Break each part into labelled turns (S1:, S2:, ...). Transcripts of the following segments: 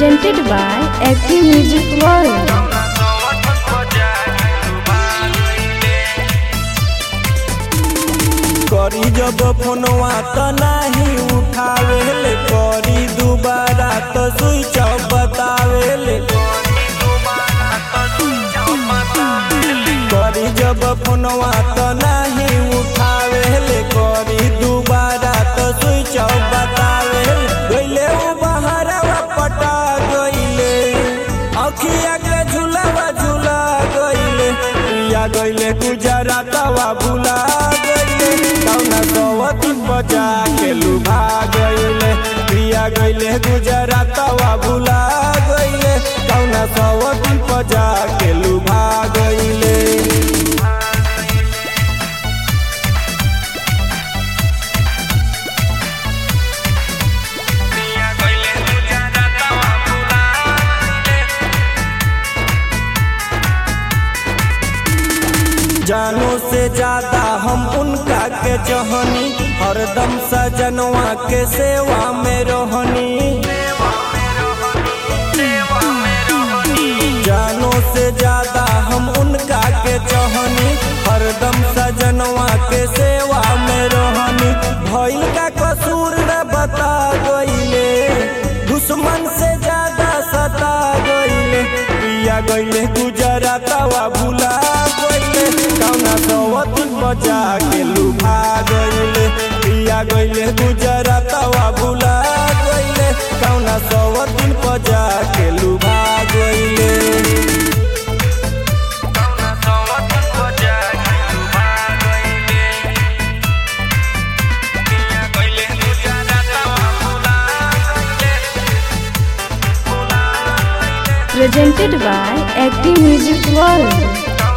S1: presented by Active Music World.
S2: करी जब फोनवा त नाही उठावेले करी दुबारा त स्विच ऑफ बतावेले करी जब फोनवा त नाही उठावेले करी दुबारा त स्विच ऑफ बतावेले गइले उ बहरवा पटा गइले अखिया के झुलावा झुला गइले पिया गइले गुजरातवा भुला गइले कौना सवती बजा के लुभा गइले पिया गइले गुजरातवा भुला गइले कौना सवती बजा के लुभा गइले जानो से ज्यादा हम उनका के चहनी हरदम सजनवा के सेवा में रहनी जानो से ज्यादा हम उनका के चहनी हरदम सजनवा के सेवा में रहनी भइल का कसूर न बता गइले दुश्मन से ज्यादा सता गइले पिया गइले गुजरातवा भुला गइले कौना सवत बजा के लुभा गइले पिया गइले गुजरातवा भुला गइले कौना सवत बजा के लुभा गइले
S1: Presented by Active Music World.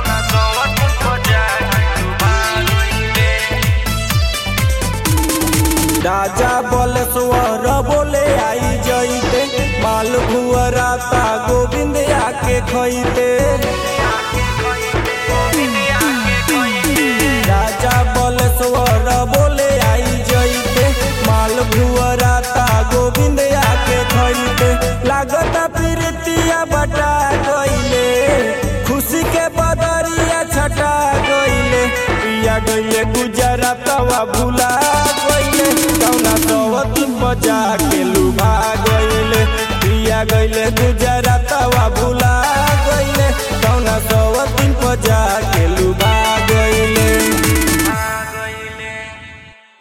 S2: राजा बलेश्वर बोले आई जइते माल भुअराता गोविंद आके खइते राजा बलेश्वर बोले आई जइते माल भुअराता गोविंद आके खइते लागत प्रीतिया बटा गइले खुशी के बदरिया छटा गइले पिया गइले गुजरातवा भुला गइले कौना सवत बजा के लुभा गइले पिया गइले गुजरात